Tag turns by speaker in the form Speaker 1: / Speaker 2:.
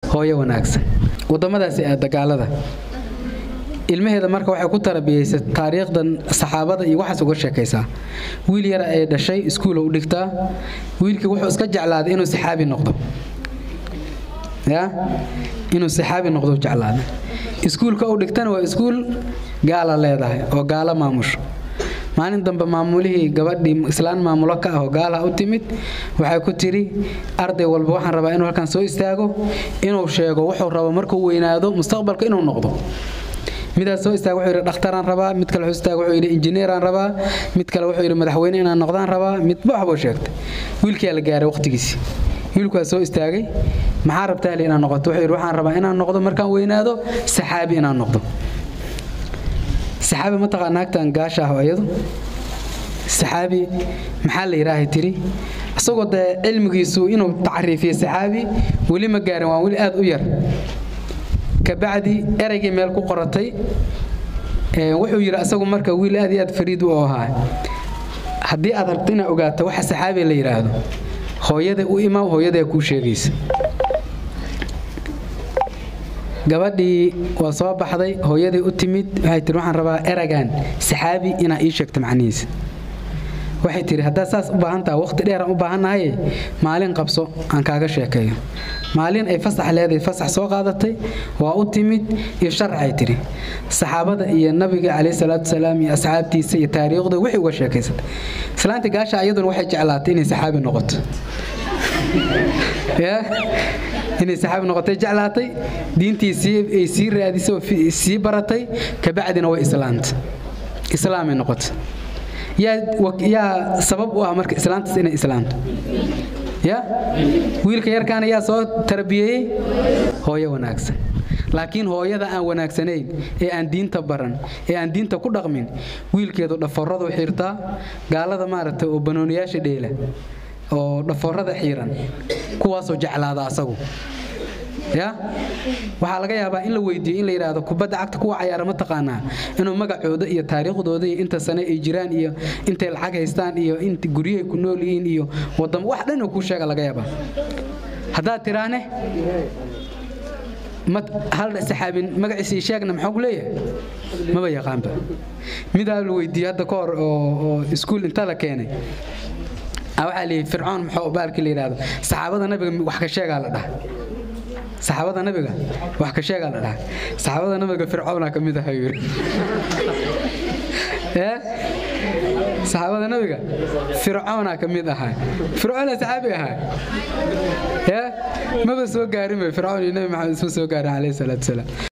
Speaker 1: hooyo wanaagsan wadamadaasi ee dagaalada ilmaheeda marka waxay ku tarabiyeysay taariikhdan saxaabada iyo waxaas uga sheekaysaa wiil yara ay dhashay iskuula u dhigtaa wiilkii wuxuu iska jeclaaday inuu saxaabi noqdo ya inuu saxaabi noqdo jeclaaday iskuulka u dhigtana waa iskuul gaala leedahay oo gaalo maamusho maalin dambe maamulihii gabadhii islaan maamulo ka ah oo gaalaha u timid waxay ku tidhi arday walba waxaan rabaa inuu halkan soo istaago inuu sheego wuxuu rabo markuu weynaado mustaqbalka inuu noqdo midaas soo istaag wuxuu yidhi dhakhtaraan rabaa mid kale wuxuu istaag wuxuu yidhi injineeraan rabaa mid kale wuxuu yidhi madaxweyne inaan noqdaan rabaa midba waxbuu sheegtay wiilkiyaa la gaaray waqtigiisii wiilkuwaa soo istaagay maxaa rabtaa heli inaan noqoto wuxuu yidhi waxaan rabaa inaan noqdo markaan weynaado saxaabi inaan noqdo saxaabi ma taqaa naagtan gaasha ah iyadu saxaabi maxaa la yidhaahay tiri isagoo dee cilmigiisu inuu tacriifiyo saxaabi weli ma gaarin waa weli aad u yar kabacdi ereygii meel ku qoratay wuxuu yidhi asagu marka wiil aad iyo aad fariid u ahaa haddii aad rabto inaad ogaato waxa saxaabi la yidhaahdo hooyada u imaa hooyadaa kuu sheegaysa gabadhii waa soo baxday hooyaday u timid waxay tihi waxaan rabaa eragan saxaabi inaa ii sheegto macnihiisa waxay tihi haddaad saas u baahan taha waqti dheeraan u baahannahaye maalin qabso aan kaaga sheekeeyo maalin ay fasax leedahay fasax soo qaadatay waa u timid iyo sharcay tidhi saxaabada iyo nabiga calayhi salaatu wasalaam iyo asxaabtiisa iyo taariikhda wixii uga sheekaysatay islaanta gaasha iyaduna waxay jeclaatay inay saxaabi noqoto inay saxaabi noqotay jeclaatay diintii ay sii raadisay oo sii baratay kabacdina way islaantay islaamay noqotay yaa sabab u ah marka islaantaas inay islaamto ya wiilka yarkaana yaa soo tarbiyeeyey hooyo wanaagsan laakiin hooyada aan wanaagsanayn ee aan diinta baran ee aan diinta ku dhaqmin wiilkeedu dhaforadu xirtaa gaalada maaragtay oo banooniyaasha dheela oo dhaforada xiiran kuwaasoo jeclaada asagu ya waxaa laga yaabaa in la weydiiyo in la yidhaahdo kubadda cagta kuwa cayaara ma taqaanaa inuu magacooda iyo taariikhdooda iyo inta sane ay jiraan iyo intay lacag haystaan iyo inta guryahay ku nool yihiin iyo wadamo wax dhan oo kuu sheega laga yaabaa haddaad tiraane hal saxaabin magaciisii sheegna maxaa ku leeyahay maba yaqaanba midaa la weydiiyey hadda ka hor oo iskuul inta la keenay waxaa la yidhi fircoon maxuu baalkii la yidhaahdo saxaabada nabiga wax ka sheegaa la dhaha saxaabada nabiga wax ka sheegaa la dhaha saxaabada nabiga fircoona ka mid aha yiri saxaabada nabiga fircoona ka mid ahaa fircoona saxaabi ahaa maba soo gaarin fircoon iyo nabi maxamed isma soo gaarin calayhi salaatu wasalaam